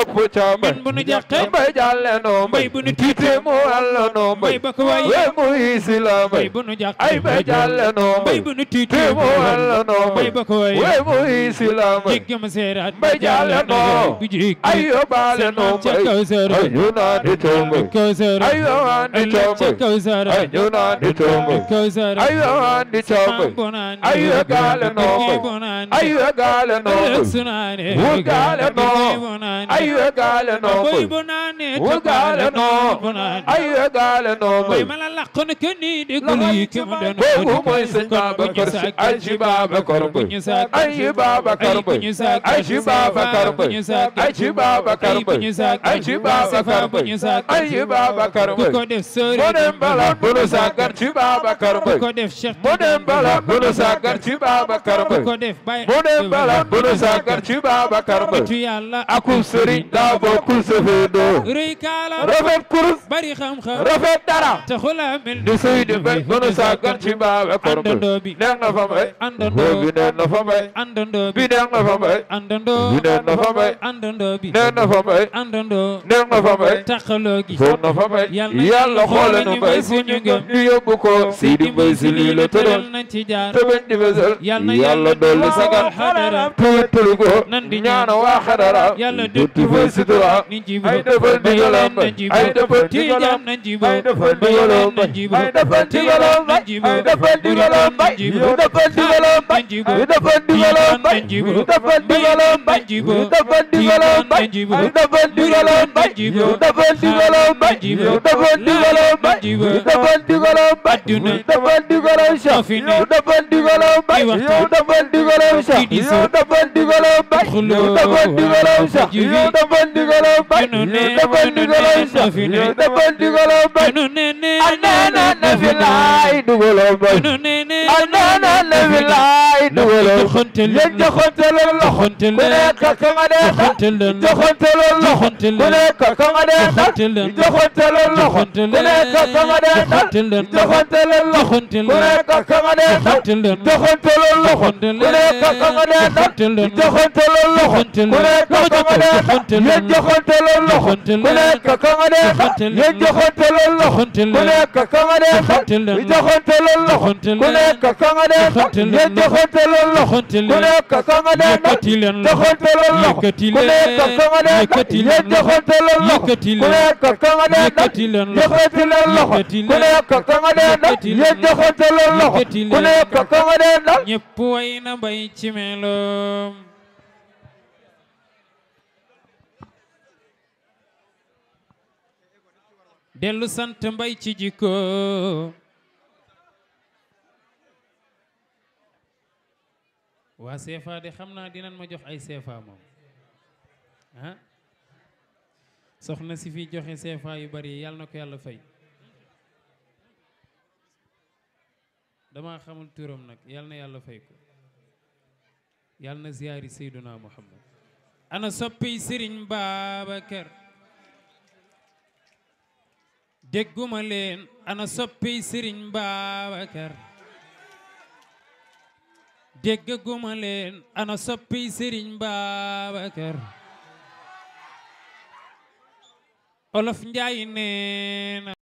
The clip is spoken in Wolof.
topp ca mbay min bu nu jàqee mbay jàlle noo mbay mbay bu nu tiite mu wàllo noo mbay mbay ba ko waay we muy si la mbay mbay bu nu jàqee ay mbay jàlle noo mbay mbay bu nu tiitee tiite mu wàllo noo mbay mbay ba ko waay we muy si la mbay jéggi ma seeraat mbay jàlle noo bu jéggi ay yóbbaale seen noo maam ca mbay kaw sara ay ñu naan di ca mbay kaw sara ay yowaan di ca ëllëg ca mbay kaw sara ay ñu naan di ca mbay kaw sara ay yowaan di ca mbay maam bu naan ay yóbbaale noo mbay bu naan ay yóbbaale noo ëllëg mbay su naane Wulgaale noo. bu naan ay yóbbaale noo boy mbay bu naane Wulgaale noo. bu naan ay yóbbaale noo boy mbay ma la laq na ke nii déglu yi ki mu doon boobu mooy sëñ Babacar Si ay ci Babacar Mbay ay ci Babacar Mbay ay ci Babacar Mbay ay ci Babacar Mbay ay ci Babacar Mbay ay ci Babacar ku ko Mbay def sori mu dem bala bu nu sàggan ci Babacar ku Mbay ko def Cheikh mu dem bala bu nu sàggan ci Babacar ku Mbay ko def bay mu dem bala bu nu sàggan ci Babacar Mbay tu yàlla akub sëriñ daa bokkul sëfeedoo rëy kaala rafet kurus bari xam-xam rafet dara taxula mel di suy di mbay bu nu sàggan ci Babacar Mbay àndandoo bi neex na fa mbay àndandoo bi neex na fa mbay àndandoo bi bi neex na fa mbay àndandoo bi neex na fa mbay àndandoo bi neex na fa mbay àndandoo neex na fa mbay taxaloo gi foog na fa mbay Yàlla yàlla xoole nu ñu mbay mbay fu suñu ñu ngëm. ñu yóbbu ko Sidi Mbay si lii la tëral nañ ci jaar te bañ di fesal Yàlla yàlla dolli sagal xadara tuwéttalu ko nan di ñaana waa xadara Yàlla dutti fay sutura ni jibo ay defal ndigalam nañ jibo ay defal tiijaan ndigalam nañ jibo ay defal ndigalam nañ jibo ay defal ndigalam nañ jibo ay defal ndigalam nañ jibo yu defal ndigalam nañ jibo yu defal ndigalam nañ jibo yu defal ndigalam nañ jibo yu defal ndigalam nañ jibo yu defal ndigalam nañ jibo yu defal ndigalam nañ jibo yu defal ndigalam nañ jibo yu defal ndigalam adduna yu defal ndigalam moo fi ne yu defal ndigalam di waxtaan. yu defal ndigalam Kii di yu soo. defal ndigalam Xuloo. yu defal ndigalam Jibi. yu defal ndigalam Junu ne, yu defal junu ne, ndigalam moo fi ne. yu defal ndigalam nu ne ne anana na fi laay dugalam nu ne ne anana na fi laay dugalam joxante leen yéen joxante leen loxo joxante ku leen nekk ka nga dee joxante leen joxante leen loxo joxante ku leen nekk ka nga dee joxante leen joxante leen loxo joxante ku nekk ka nga dee joxante leen joxante leen loxo joxante ku leen nekk ka nga dee joxante leen joxante leen loxo joxante ku nekk ka nga dee joxante leen joxante leen loxo joxante ku leen nekk ka nga dee joxante leen yéen joxante leen loxo joxante ku leen nekk ka nga dee joxante leen yéen joxante leen loxo joxante ku leen nekk ka nga dee joxante leen joxante leen loxo joxante ku leen nekk ka nga dee joxante leen yéen joxante leen loxo joxante ku leen nekk ka nga dee yëkkati leen loxo joxante leen loxo yëkkati ku nekk leen ka nga dee yëkkati yéen leen joxante leen loxo yëkkati ku leen nekk ka nga dee yëkkati leen loxo yëkkati leen loxo yëkkati ku leen nekk ka nga dee yëkkati leen yéen joxante leen loxo yëkkati ku leen nekk ka nga dee ñëpp way na mbay ci meloom dellu sant mbay ci jikko waa CFA de xam naa dinañ ma jox ay CFA moom ah soxna si fi joxe CFA yu bari yàlla na ko yàlla fay dama xamul turam nag yàlla na yàlla fay ko yàlla na ziyaari Seyduna Muhammad ana soppi Sëriñ Babacar dégguma leen ana soppi Sëriñ Babacar déggaguma leen ana soppi Sëriñ Babacar Olof Njaay nee na